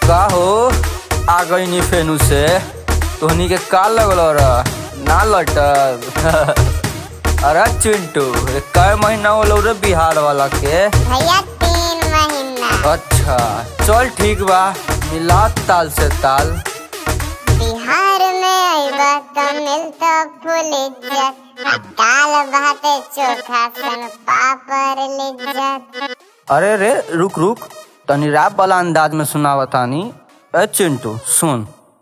का हो आ गई फेनु से तोहनी के का लगल रह ना लटक अरे चिंटू ये कै महीना होलो रे बिहार वाला के भैया तीन महीना अच्छा चल ठीक बा मिला ताल से ताल बिहार में अइबा त मिलता फुल इज्जत दाल भात चोखा सन पापड़ लिज्जत अरे रे रुक रुक तनी रैप वाला अंदाज में सुनावा तानी ए चिंटू सुन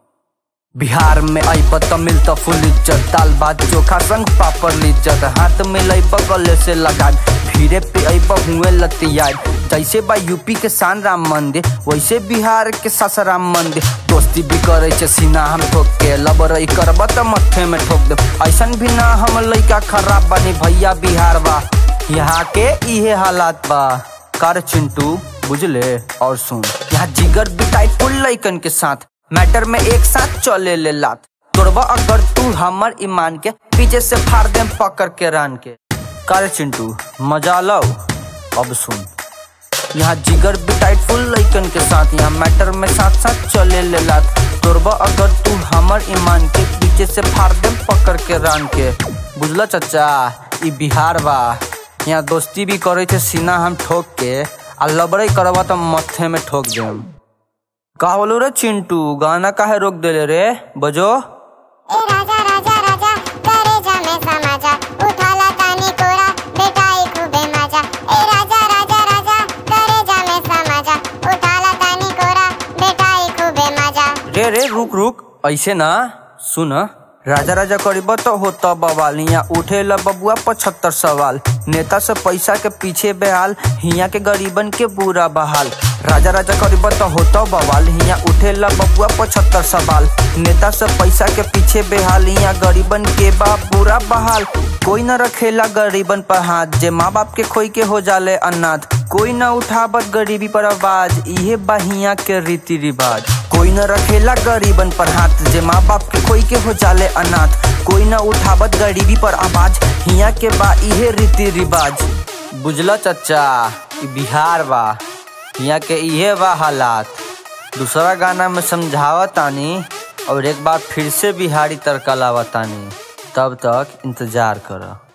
बिहार में अइब त मिलत फुल इज्जत दाल भात चोखा संग पापड़ लिज्जत हाथ में लइब गले से लगा भीड़े पे अइब हुए लतिया जैसे बा यूपी के शान राम मंदिर वैसे बिहार के सासाराम मंदिर दोस्ती भी करे छे सीना हम ठोक के लबरई करब त मथे में ठोक दे ऐसन भी ना हम लइका खराब बानी भैया बिहार बा यहाँ के इहे हालात बा कर चिंटू बुझले और सुन यहाँ जिगर बिटाई फुल लइकन के साथ मैटर में एक साथ चले ले लात तोरबा अगर तू हमर ईमान के पीछे से फाड़ दे पकड़ के रान के कर चिंटू मजा लो अब सुन यहाँ जिगर बिटाई फुल लइकन के साथ यहाँ मैटर में साथ साथ चले ले लात तोरबा अगर तू हमर ईमान के पीछे से फाड़ दे पकड़ के रान के बुझल चचा ई बिहार बा यहाँ दोस्ती भी करे छे सीना हम ठोक के आ लबड़ई करबा त मथे में ठोक देम का बोलो रे चिंटू गाना काहे रोक देले रे बजो ए राजा राजा राजा करे जा में समाजा उठाला तानी कोरा बेटाई खूबे मजा ए राजा राजा राजा करे जा में समाजा उठाला तानी कोरा बेटाई खूबे मजा रे रे रुक रुक ऐसे ना सुन राजा राजा करीब तो होता बवाल यहाँ उठे ला बबुआ पचहत्तर सवाल नेता से पैसा के पीछे बेहाल हिया के गरीबन के बुरा बहाल राजा राजा करीब तो होता बवाल हिया उठे ला बबुआ पचहत्तर सवाल नेता से पैसा के पीछे बेहाल यहाँ गरीबन के बा बुरा बहाल कोई न रखेला गरीबन पर हाथ जे माँ बाप के खोई के हो जाले अनाथ कोई न उठावत गरीबी पर आवाज इहे बहिया के रीति रिवाज कोई न रखेला गरीबन पर हाथ जे माँ बाप के खोई के हो जाले अनाथ कोई न उठावत गरीबी पर आवाज हिया के बा इहे रीति रिवाज बुझला चचा ई बिहार बा हिया के इहे बा हालात दूसरा गाना में समझावतानी और एक बार फिर से बिहारी तड़का लावतानी तब तक इंतजार करो